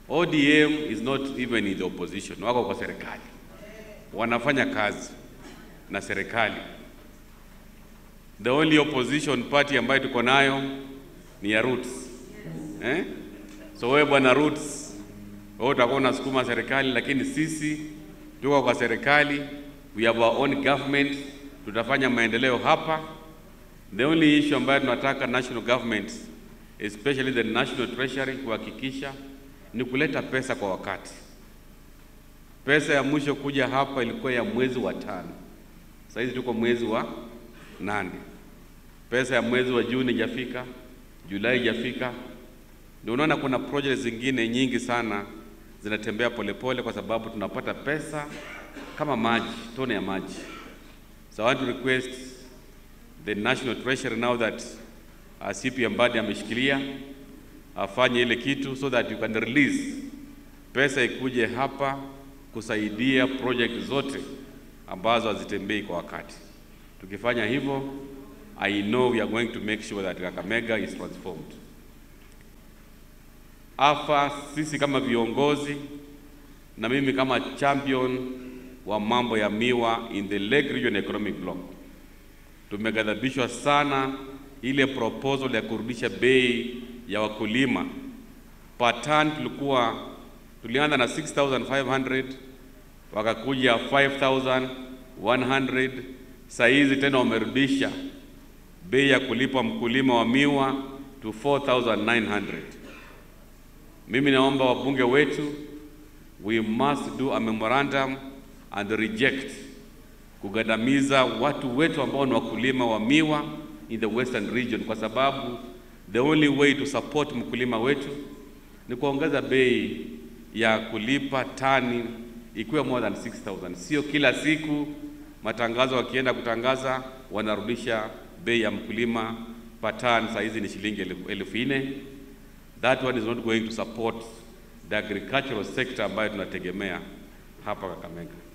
ODM is not even in the opposition, wako kwa serikali, wanafanya kazi na serikali. The only opposition party ambayo tuko nayo ni ya Roots eh? So wewe bwana Roots, wewe utakuwa unasukuma serikali, lakini sisi tuko kwa serikali, we have our own government, tutafanya maendeleo hapa. The only issue ambayo tunataka national government especially the national treasury kuhakikisha ni kuleta pesa kwa wakati. Pesa ya mwisho kuja hapa ilikuwa ya mwezi wa tano, sasa hizi tuko mwezi wa nane. Pesa ya mwezi wa Juni ijafika, Julai ijafika. Ndio unaona kuna project zingine nyingi sana zinatembea polepole, kwa sababu tunapata pesa kama maji, tone ya maji. So I want to request the national treasury now that uh, CP Mbadi ameshikilia afanye ile kitu so that you can release pesa ikuje hapa kusaidia project zote ambazo hazitembei kwa wakati. Tukifanya hivyo, I know we are going to make sure that Kakamega is transformed. Afa sisi kama viongozi na mimi kama champion wa mambo ya miwa in the Lake Region Economic Bloc, tumeghadhabishwa sana ile proposal ya kurudisha bei ya wakulima. Per ton tulikuwa tulianza na 6500 wakakuja 5100 saa hizi tena wamerudisha bei ya kulipa mkulima wa miwa to 4900 mimi naomba wabunge wetu we must do a memorandum and reject kugandamiza watu wetu ambao ni wakulima wa miwa in the western region, kwa sababu the only way to support mkulima wetu ni kuongeza bei ya kulipa tani ikiwa more than 6000 sio kila siku matangazo wakienda kutangaza wanarudisha bei ya mkulima per ton, saa hizi ni shilingi elfu- elfu nne. That one is not going to support the agricultural sector ambayo tunategemea hapa Kakamega.